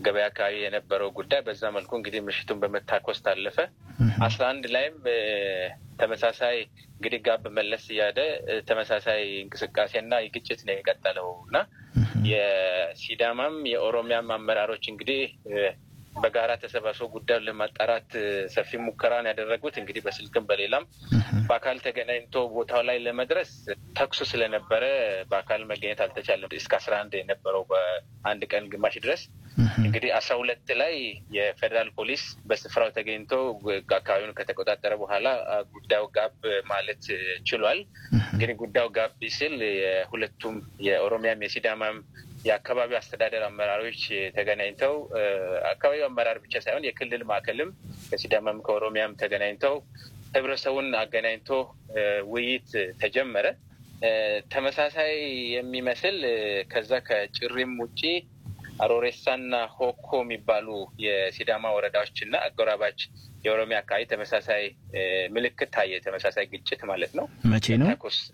ገበያ አካባቢ የነበረው ጉዳይ በዛ መልኩ እንግዲህ ምሽቱን በመታኮስ ታለፈ። አስራ አንድ ላይም ተመሳሳይ እንግዲህ ጋብ መለስ እያለ ተመሳሳይ እንቅስቃሴና ግጭት ነው የቀጠለው እና የሲዳማም የኦሮሚያም አመራሮች እንግዲህ በጋራ ተሰባስበው ጉዳዩን ለማጣራት ሰፊ ሙከራን ያደረጉት እንግዲህ በስልክም በሌላም በአካል ተገናኝቶ ቦታው ላይ ለመድረስ ተኩሱ ስለነበረ በአካል መገኘት አልተቻለም። እስከ አስራ አንድ የነበረው በአንድ ቀን ግማሽ ድረስ እንግዲህ አስራ ሁለት ላይ የፌዴራል ፖሊስ በስፍራው ተገኝቶ አካባቢውን ከተቆጣጠረ በኋላ ጉዳዩ ጋብ ማለት ችሏል። እንግዲህ ጉዳዩ ጋብ ሲል የሁለቱም የኦሮሚያም የሲዳማም የአካባቢው አስተዳደር አመራሮች ተገናኝተው አካባቢው አመራር ብቻ ሳይሆን የክልል ማዕከልም ከሲዳማም ከኦሮሚያም ተገናኝተው ህብረተሰቡን አገናኝቶ ውይይት ተጀመረ። ተመሳሳይ የሚመስል ከዛ ከጭሪም ውጪ አሮሬሳና ሆኮ የሚባሉ የሲዳማ ወረዳዎች እና አጎራባች የኦሮሚያ አካባቢ ተመሳሳይ ምልክት ታየ። ተመሳሳይ ግጭት ማለት ነው። መቼ ነው?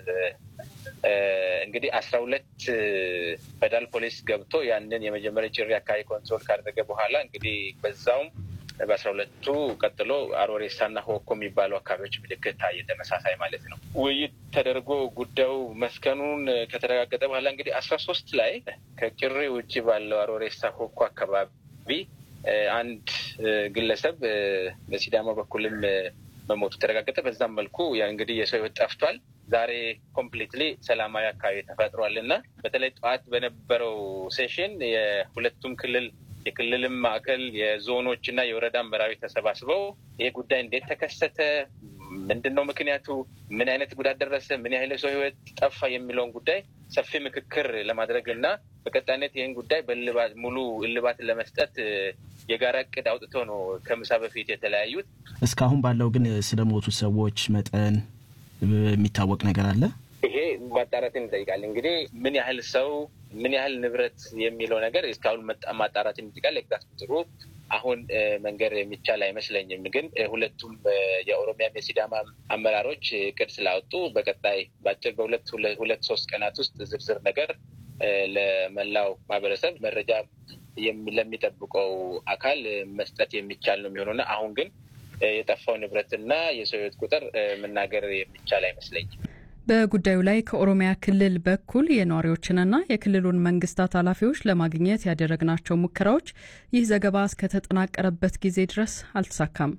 እንግዲህ አስራ ሁለት ፌደራል ፖሊስ ገብቶ ያንን የመጀመሪያ ጭሪ አካባቢ ኮንትሮል ካደረገ በኋላ እንግዲህ በዛውም በአስራ ሁለቱ ቀጥሎ አሮሬሳና ሆኮ የሚባሉ አካባቢዎች ምልክት ታየ። ተመሳሳይ ማለት ነው። ውይይት ተደርጎ ጉዳዩ መስከኑን ከተረጋገጠ በኋላ እንግዲህ አስራ ሶስት ላይ ከጭሪ ውጭ ባለው አሮሬሳ ሆኮ አካባቢ አንድ ግለሰብ በሲዳማ በኩልም መሞቱ ተረጋገጠ። በዛም መልኩ እንግዲህ የሰው ሕይወት ጠፍቷል። ዛሬ ኮምፕሊትሊ ሰላማዊ አካባቢ ተፈጥሯል እና በተለይ ጠዋት በነበረው ሴሽን የሁለቱም ክልል የክልልም ማዕከል የዞኖች እና የወረዳ አመራሮች ተሰባስበው ይሄ ጉዳይ እንዴት ተከሰተ፣ ምንድን ነው ምክንያቱ፣ ምን አይነት ጉዳት ደረሰ፣ ምን ያህል ሰው ህይወት ጠፋ የሚለውን ጉዳይ ሰፊ ምክክር ለማድረግ እና በቀጣይነት ይህን ጉዳይ በልባት ሙሉ እልባት ለመስጠት የጋራ እቅድ አውጥተው ነው ከምሳ በፊት የተለያዩት። እስካሁን ባለው ግን ስለሞቱ ሰዎች መጠን የሚታወቅ ነገር አለ? ይሄ ማጣራትን ይጠይቃል። እንግዲህ ምን ያህል ሰው ምን ያህል ንብረት የሚለው ነገር እስካሁን ማጣራትን ይጠይቃል። ኤግዛክት ቁጥሩ አሁን መንገር የሚቻል አይመስለኝም። ግን ሁለቱም የኦሮሚያም የሲዳማ አመራሮች እቅድ ስላወጡ በቀጣይ በአጭር በሁለት ሁለት ሶስት ቀናት ውስጥ ዝርዝር ነገር ለመላው ማህበረሰብ መረጃ ለሚጠብቀው አካል መስጠት የሚቻል ነው የሚሆነውና አሁን ግን የጠፋው ንብረትና የሰው ሕይወት ቁጥር መናገር የሚቻል አይመስለኝም። በጉዳዩ ላይ ከኦሮሚያ ክልል በኩል የነዋሪዎችንና የክልሉን መንግስታት ኃላፊዎች ለማግኘት ያደረግናቸው ሙከራዎች ይህ ዘገባ እስከተጠናቀረበት ጊዜ ድረስ አልተሳካም።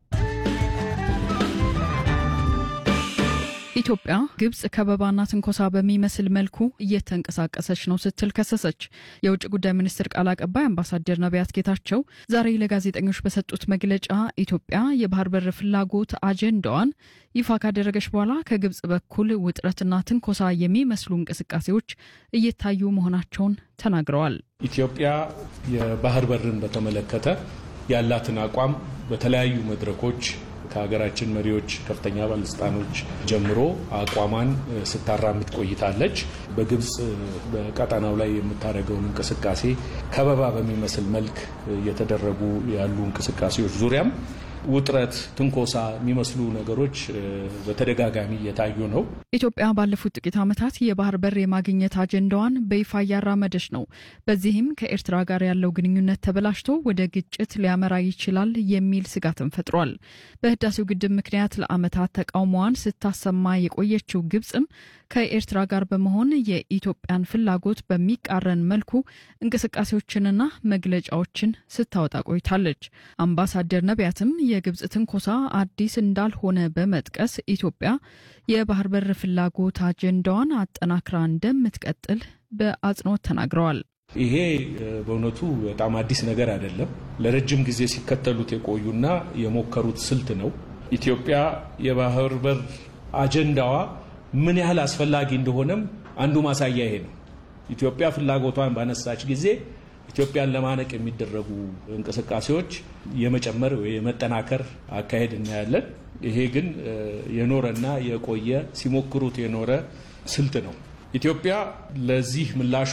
ኢትዮጵያ ግብጽ ከበባና ትንኮሳ በሚመስል መልኩ እየተንቀሳቀሰች ነው ስትል ከሰሰች። የውጭ ጉዳይ ሚኒስትር ቃል አቀባይ አምባሳደር ነቢያት ጌታቸው ዛሬ ለጋዜጠኞች በሰጡት መግለጫ ኢትዮጵያ የባህር በር ፍላጎት አጀንዳዋን ይፋ ካደረገች በኋላ ከግብጽ በኩል ውጥረትና ትንኮሳ የሚመስሉ እንቅስቃሴዎች እየታዩ መሆናቸውን ተናግረዋል። ኢትዮጵያ የባህር በርን በተመለከተ ያላትን አቋም በተለያዩ መድረኮች ከሀገራችን መሪዎች ከፍተኛ ባለስልጣኖች ጀምሮ አቋሟን ስታራምድ ቆይታለች። በግብጽ በቀጠናው ላይ የምታደርገውን እንቅስቃሴ ከበባ በሚመስል መልክ እየተደረጉ ያሉ እንቅስቃሴዎች ዙሪያም ውጥረት፣ ትንኮሳ የሚመስሉ ነገሮች በተደጋጋሚ እየታዩ ነው። ኢትዮጵያ ባለፉት ጥቂት ዓመታት የባህር በር የማግኘት አጀንዳዋን በይፋ እያራመደች ነው። በዚህም ከኤርትራ ጋር ያለው ግንኙነት ተበላሽቶ ወደ ግጭት ሊያመራ ይችላል የሚል ስጋትን ፈጥሯል። በህዳሴው ግድብ ምክንያት ለዓመታት ተቃውሞዋን ስታሰማ የቆየችው ግብጽም ከኤርትራ ጋር በመሆን የኢትዮጵያን ፍላጎት በሚቃረን መልኩ እንቅስቃሴዎችንና መግለጫዎችን ስታወጣ ቆይታለች። አምባሳደር ነቢያትም የግብጽ ትንኮሳ አዲስ እንዳልሆነ በመጥቀስ ኢትዮጵያ የባህር በር ፍላጎት አጀንዳዋን አጠናክራ እንደምትቀጥል በአጽንኦት ተናግረዋል። ይሄ በእውነቱ በጣም አዲስ ነገር አይደለም። ለረጅም ጊዜ ሲከተሉት የቆዩና የሞከሩት ስልት ነው። ኢትዮጵያ የባህር በር አጀንዳዋ ምን ያህል አስፈላጊ እንደሆነም አንዱ ማሳያ ይሄ ነው። ኢትዮጵያ ፍላጎቷን ባነሳች ጊዜ ኢትዮጵያን ለማነቅ የሚደረጉ እንቅስቃሴዎች የመጨመር ወይ የመጠናከር አካሄድ እናያለን። ይሄ ግን የኖረና የቆየ ሲሞክሩት የኖረ ስልት ነው። ኢትዮጵያ ለዚህ ምላሿ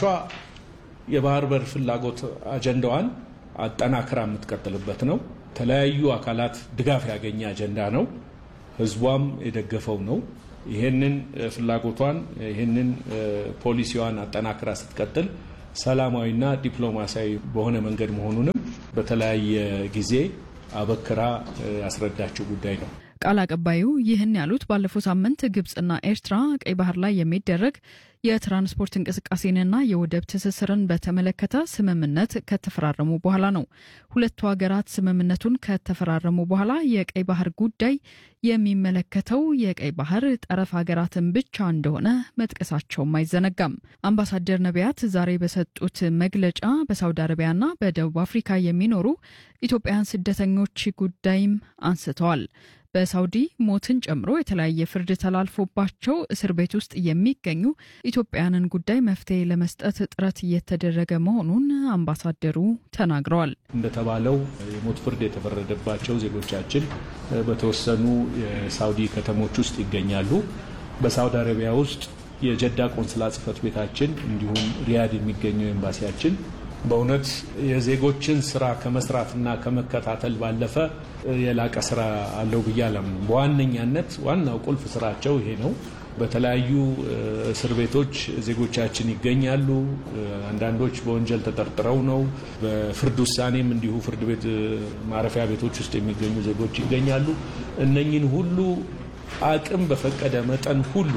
የባህር በር ፍላጎት አጀንዳዋን አጠናክራ የምትቀጥልበት ነው። የተለያዩ አካላት ድጋፍ ያገኘ አጀንዳ ነው። ሕዝቧም የደገፈው ነው። ይህንን ፍላጎቷን ይህንን ፖሊሲዋን አጠናክራ ስትቀጥል ሰላማዊና ዲፕሎማሲያዊ በሆነ መንገድ መሆኑንም በተለያየ ጊዜ አበክራ ያስረዳችው ጉዳይ ነው። ቃል አቀባዩ ይህን ያሉት ባለፈው ሳምንት ግብጽና ኤርትራ ቀይ ባህር ላይ የሚደረግ የትራንስፖርት እንቅስቃሴንና የወደብ ትስስርን በተመለከተ ስምምነት ከተፈራረሙ በኋላ ነው። ሁለቱ ሀገራት ስምምነቱን ከተፈራረሙ በኋላ የቀይ ባህር ጉዳይ የሚመለከተው የቀይ ባህር ጠረፍ ሀገራትን ብቻ እንደሆነ መጥቀሳቸውም አይዘነጋም። አምባሳደር ነቢያት ዛሬ በሰጡት መግለጫ በሳውዲ አረቢያና በደቡብ አፍሪካ የሚኖሩ ኢትዮጵያውያን ስደተኞች ጉዳይም አንስተዋል። በሳውዲ ሞትን ጨምሮ የተለያየ ፍርድ ተላልፎባቸው እስር ቤት ውስጥ የሚገኙ ኢትዮጵያውያንን ጉዳይ መፍትሄ ለመስጠት ጥረት እየተደረገ መሆኑን አምባሳደሩ ተናግረዋል። እንደተባለው የሞት ፍርድ የተፈረደባቸው ዜጎቻችን በተወሰኑ የሳውዲ ከተሞች ውስጥ ይገኛሉ። በሳውዲ አረቢያ ውስጥ የጀዳ ቆንስላ ጽሕፈት ቤታችን እንዲሁም ሪያድ የሚገኘው ኤምባሲያችን በእውነት የዜጎችን ስራ ከመስራትና ከመከታተል ባለፈ የላቀ ስራ አለው ብዬ አላምንም። በዋነኛነት ዋናው ቁልፍ ስራቸው ይሄ ነው። በተለያዩ እስር ቤቶች ዜጎቻችን ይገኛሉ። አንዳንዶች በወንጀል ተጠርጥረው ነው። በፍርድ ውሳኔም እንዲሁ ፍርድ ቤት ማረፊያ ቤቶች ውስጥ የሚገኙ ዜጎች ይገኛሉ። እነኝን ሁሉ አቅም በፈቀደ መጠን ሁሉ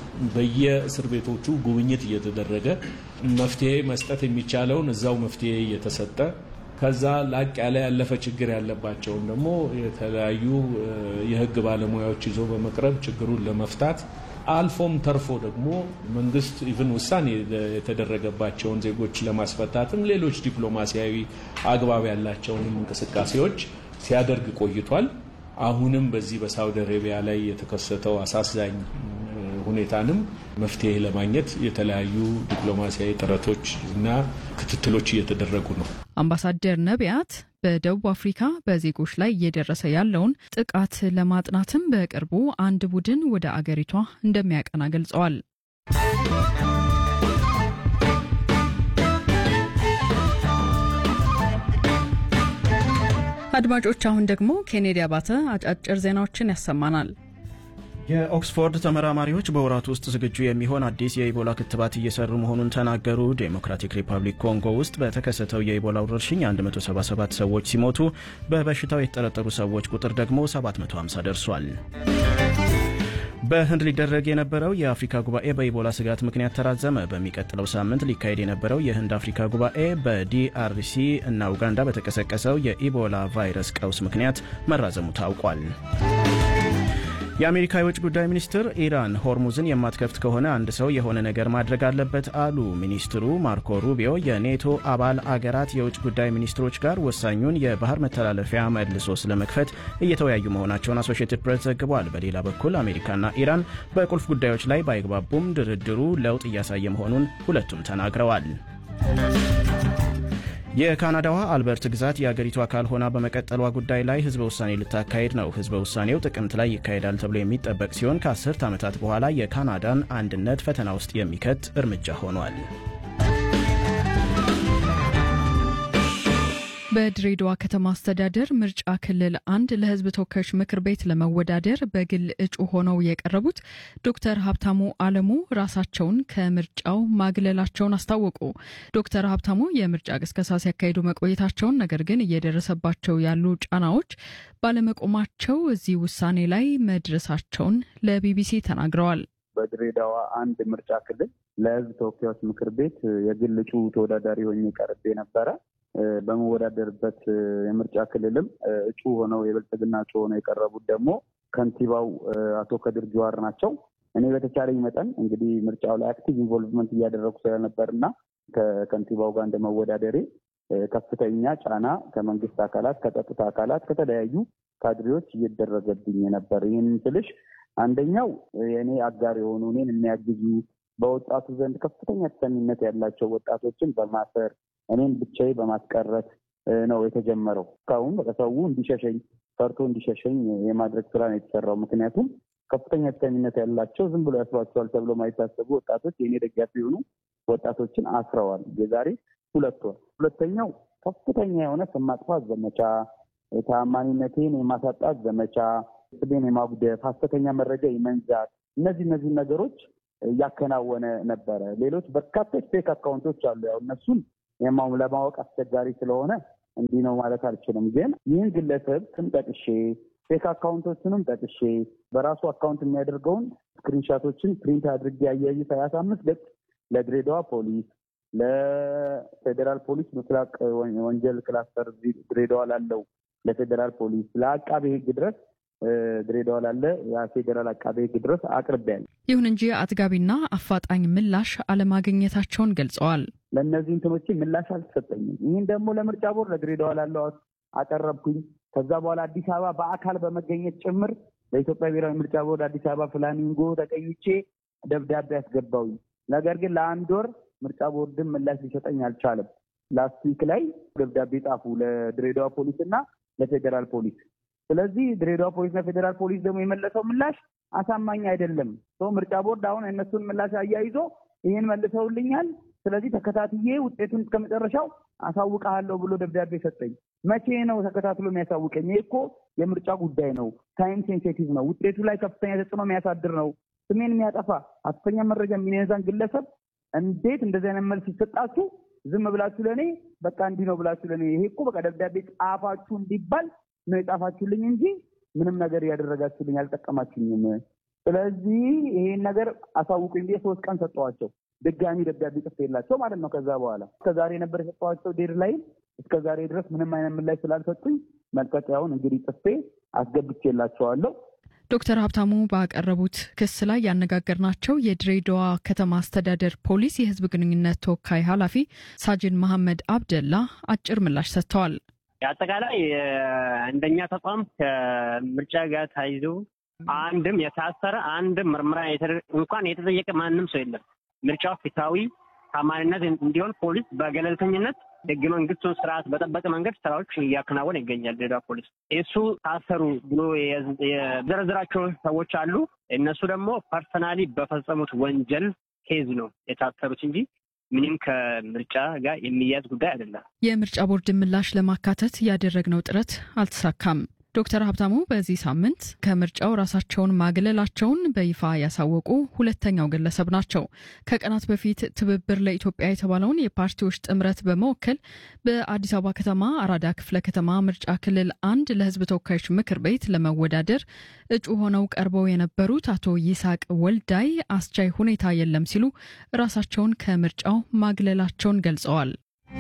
በየእስር ቤቶቹ ጉብኝት እየተደረገ መፍትሄ መስጠት የሚቻለውን እዛው መፍትሄ እየተሰጠ ከዛ ላቅ ያለ ያለፈ ችግር ያለባቸውን ደግሞ የተለያዩ የሕግ ባለሙያዎች ይዞ በመቅረብ ችግሩን ለመፍታት አልፎም ተርፎ ደግሞ መንግስት ኢቭን ውሳኔ የተደረገባቸውን ዜጎች ለማስፈታትም ሌሎች ዲፕሎማሲያዊ አግባብ ያላቸውንም እንቅስቃሴዎች ሲያደርግ ቆይቷል። አሁንም በዚህ በሳውዲ አረቢያ ላይ የተከሰተው አሳዛኝ ሁኔታንም መፍትሄ ለማግኘት የተለያዩ ዲፕሎማሲያዊ ጥረቶች እና ክትትሎች እየተደረጉ ነው። አምባሳደር ነቢያት በደቡብ አፍሪካ በዜጎች ላይ እየደረሰ ያለውን ጥቃት ለማጥናትም በቅርቡ አንድ ቡድን ወደ አገሪቷ እንደሚያቀና ገልጸዋል። አድማጮች፣ አሁን ደግሞ ኬኔዲ አባተ አጫጭር ዜናዎችን ያሰማናል። የኦክስፎርድ ተመራማሪዎች በወራት ውስጥ ዝግጁ የሚሆን አዲስ የኢቦላ ክትባት እየሰሩ መሆኑን ተናገሩ። ዴሞክራቲክ ሪፐብሊክ ኮንጎ ውስጥ በተከሰተው የኢቦላ ወረርሽኝ 177 ሰዎች ሲሞቱ በበሽታው የተጠረጠሩ ሰዎች ቁጥር ደግሞ 750 ደርሷል። በህንድ ሊደረግ የነበረው የአፍሪካ ጉባኤ በኢቦላ ስጋት ምክንያት ተራዘመ። በሚቀጥለው ሳምንት ሊካሄድ የነበረው የህንድ አፍሪካ ጉባኤ በዲአርሲ እና ኡጋንዳ በተቀሰቀሰው የኢቦላ ቫይረስ ቀውስ ምክንያት መራዘሙ ታውቋል። የአሜሪካ የውጭ ጉዳይ ሚኒስትር ኢራን ሆርሙዝን የማትከፍት ከሆነ አንድ ሰው የሆነ ነገር ማድረግ አለበት አሉ። ሚኒስትሩ ማርኮ ሩቢዮ የኔቶ አባል አገራት የውጭ ጉዳይ ሚኒስትሮች ጋር ወሳኙን የባህር መተላለፊያ መልሶ ስለመክፈት እየተወያዩ መሆናቸውን አሶሺየትድ ፕሬስ ዘግቧል። በሌላ በኩል አሜሪካና ኢራን በቁልፍ ጉዳዮች ላይ ባይግባቡም ድርድሩ ለውጥ እያሳየ መሆኑን ሁለቱም ተናግረዋል። የካናዳዋ አልበርት ግዛት የአገሪቱ አካል ሆና በመቀጠሏ ጉዳይ ላይ ህዝበ ውሳኔ ልታካሄድ ነው። ህዝበ ውሳኔው ጥቅምት ላይ ይካሄዳል ተብሎ የሚጠበቅ ሲሆን ከአስርት ዓመታት በኋላ የካናዳን አንድነት ፈተና ውስጥ የሚከት እርምጃ ሆኗል። በድሬዳዋ ከተማ አስተዳደር ምርጫ ክልል አንድ ለህዝብ ተወካዮች ምክር ቤት ለመወዳደር በግል እጩ ሆነው የቀረቡት ዶክተር ሀብታሙ አለሙ ራሳቸውን ከምርጫው ማግለላቸውን አስታወቁ። ዶክተር ሀብታሙ የምርጫ ቅስቀሳ ሲያካሂዱ መቆየታቸውን፣ ነገር ግን እየደረሰባቸው ያሉ ጫናዎች ባለመቆማቸው እዚህ ውሳኔ ላይ መድረሳቸውን ለቢቢሲ ተናግረዋል። በድሬዳዋ አንድ ምርጫ ክልል ለህዝብ ተወካዮች ምክር ቤት የግል እጩ ተወዳዳሪ ሆኜ ቀርቤ ነበረ። በመወዳደርበት የምርጫ ክልልም እጩ ሆነው የብልጽግና እጩ ሆነው የቀረቡት ደግሞ ከንቲባው አቶ ከድር ጀዋር ናቸው። እኔ በተቻለኝ መጠን እንግዲህ ምርጫው ላይ አክቲቭ ኢንቮልቭመንት እያደረጉ ስለነበር እና ከከንቲባው ጋር እንደመወዳደሬ ከፍተኛ ጫና ከመንግስት አካላት፣ ከጸጥታ አካላት፣ ከተለያዩ ካድሬዎች እየደረገብኝ ነበር። ይህን ስልሽ አንደኛው የእኔ አጋር የሆኑ እኔን የሚያግዙ በወጣቱ ዘንድ ከፍተኛ ተሰሚነት ያላቸው ወጣቶችን በማሰር እኔም ብቻዬ በማስቀረት ነው የተጀመረው። እስካሁን ሰው እንዲሸሸኝ ፈርቶ እንዲሸሸኝ የማድረግ ስራ ነው የተሰራው። ምክንያቱም ከፍተኛ ተሰሚነት ያላቸው ዝም ብሎ ያስሯቸዋል ተብሎ ማይታሰቡ ወጣቶች የእኔ ደጋፊ የሆኑ ወጣቶችን አስረዋል። የዛሬ ሁለት ወር። ሁለተኛው ከፍተኛ የሆነ ስም ማጥፋት ዘመቻ፣ ተአማኒነቴን የማሳጣት ዘመቻ፣ ስሜን የማጉደፍ ሀሰተኛ መረጃ የመንዛት እነዚህ እነዚህ ነገሮች እያከናወነ ነበረ። ሌሎች በርካቶች ፌክ አካውንቶች አሉ። ያው እነሱን ለማወቅ አስቸጋሪ ስለሆነ እንዲህ ነው ማለት አልችልም። ግን ይህን ግለሰብ ስም ጠቅሼ ፌክ አካውንቶችንም ጠቅሼ በራሱ አካውንት የሚያደርገውን ስክሪንሻቶችን ፕሪንት አድርጌ አያይዝ ሰላሳ አምስት ገጽ ለድሬዳዋ ፖሊስ፣ ለፌዴራል ፖሊስ ምስራቅ ወንጀል ክላስተር ድሬዳዋ ላለው ለፌዴራል ፖሊስ፣ ለአቃቤ ሕግ ድረስ ድሬዳዋ ላለ የፌዴራል አቃቤ ሕግ ድረስ አቅርቤያለሁ። ይሁን እንጂ አጥጋቢና አፋጣኝ ምላሽ አለማግኘታቸውን ገልጸዋል። ለእነዚህ እንትኖች ምላሽ አልተሰጠኝም። ይህን ደግሞ ለምርጫ ቦርድ ለድሬዳዋ ላለው አቀረብኩኝ። ከዛ በኋላ አዲስ አበባ በአካል በመገኘት ጭምር ለኢትዮጵያ ብሔራዊ ምርጫ ቦርድ አዲስ አበባ ፍላሚንጎ ተቀይቼ ደብዳቤ አስገባውኝ። ነገር ግን ለአንድ ወር ምርጫ ቦርድን ምላሽ ሊሰጠኝ አልቻለም። ላስት ዊክ ላይ ደብዳቤ ጻፉ ለድሬዳዋ ፖሊስ እና ለፌዴራል ፖሊስ። ስለዚህ ድሬዳዋ ፖሊስና ፌዴራል ፖሊስ ደግሞ የመለሰው ምላሽ አሳማኝ አይደለም። ሰው ምርጫ ቦርድ አሁን እነሱን ምላሽ አያይዞ ይህን መልሰውልኛል፣ ስለዚህ ተከታትዬ ውጤቱን እስከ መጨረሻው አሳውቀሃለሁ ብሎ ደብዳቤ ሰጠኝ። መቼ ነው ተከታትሎ የሚያሳውቀኝ? ይህ እኮ የምርጫ ጉዳይ ነው። ታይም ሴንሲቲቭ ነው። ውጤቱ ላይ ከፍተኛ ተጽዕኖ የሚያሳድር ነው። ስሜን የሚያጠፋ ሐሰተኛ መረጃ የሚነዛን ግለሰብ እንዴት እንደዚህ አይነት መልስ ሲሰጣችሁ ዝም ብላችሁ ለእኔ በቃ እንዲህ ነው ብላችሁ ለእኔ ይሄ እኮ በቃ ደብዳቤ ጻፋችሁ እንዲባል ነው የጻፋችሁልኝ እንጂ ምንም ነገር እያደረጋችሁልኝ አልጠቀማችሁኝም። ስለዚህ ይሄን ነገር አሳውቁኝ ብዬ ሶስት ቀን ሰጠኋቸው። ድጋሚ ደብዳቤ ጽፌ የላቸው ማለት ነው። ከዛ በኋላ እስከ ዛሬ ነበር የሰጠኋቸው ዴድ ላይ እስከ ዛሬ ድረስ ምንም አይነት ምላሽ ስላልሰጡኝ መልቀቂያውን እንግዲህ ጽፌ አስገብቼላቸዋለሁ። ዶክተር ሀብታሙ ባቀረቡት ክስ ላይ ያነጋገርናቸው የድሬዳዋ ከተማ አስተዳደር ፖሊስ የሕዝብ ግንኙነት ተወካይ ኃላፊ ሳጅን መሐመድ አብደላ አጭር ምላሽ ሰጥተዋል። አጠቃላይ እንደኛ ተቋም ከምርጫ ጋር ተያይዞ አንድም የታሰረ አንድም ምርመራ እንኳን የተጠየቀ ማንም ሰው የለም። ምርጫው ፍትሐዊ ታማኝነት እንዲሆን ፖሊስ በገለልተኝነት ህገ መንግስቱን ስርዓት በጠበቀ መንገድ ስራዎች እያከናወነ ይገኛል። ድሬዳዋ ፖሊስ እሱ ታሰሩ ብሎ የዘረዘራቸው ሰዎች አሉ። እነሱ ደግሞ ፐርሰናሊ በፈጸሙት ወንጀል ኬዝ ነው የታሰሩት እንጂ ምንም ከምርጫ ጋር የሚያዝ ጉዳይ አይደለም። የምርጫ ቦርድ ምላሽ ለማካተት ያደረግነው ጥረት አልተሳካም። ዶክተር ሀብታሙ በዚህ ሳምንት ከምርጫው ራሳቸውን ማግለላቸውን በይፋ ያሳወቁ ሁለተኛው ግለሰብ ናቸው። ከቀናት በፊት ትብብር ለኢትዮጵያ የተባለውን የፓርቲዎች ጥምረት በመወከል በአዲስ አበባ ከተማ አራዳ ክፍለ ከተማ ምርጫ ክልል አንድ ለሕዝብ ተወካዮች ምክር ቤት ለመወዳደር እጩ ሆነው ቀርበው የነበሩት አቶ ይስሐቅ ወልዳይ አስቻይ ሁኔታ የለም ሲሉ ራሳቸውን ከምርጫው ማግለላቸውን ገልጸዋል።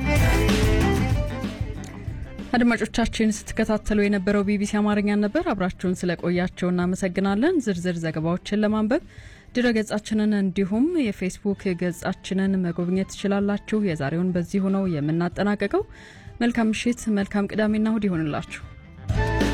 አድማጮቻችን ስትከታተሉ የነበረው ቢቢሲ አማርኛ ነበር። አብራችሁን ስለቆያቸው እናመሰግናለን። ዝርዝር ዘገባዎችን ለማንበብ ድረ ገጻችንን እንዲሁም የፌስቡክ ገጻችንን መጎብኘት ትችላላችሁ። የዛሬውን በዚሁ ነው የምናጠናቀቀው። መልካም ምሽት፣ መልካም ቅዳሜና እሁድ ይሆንላችሁ።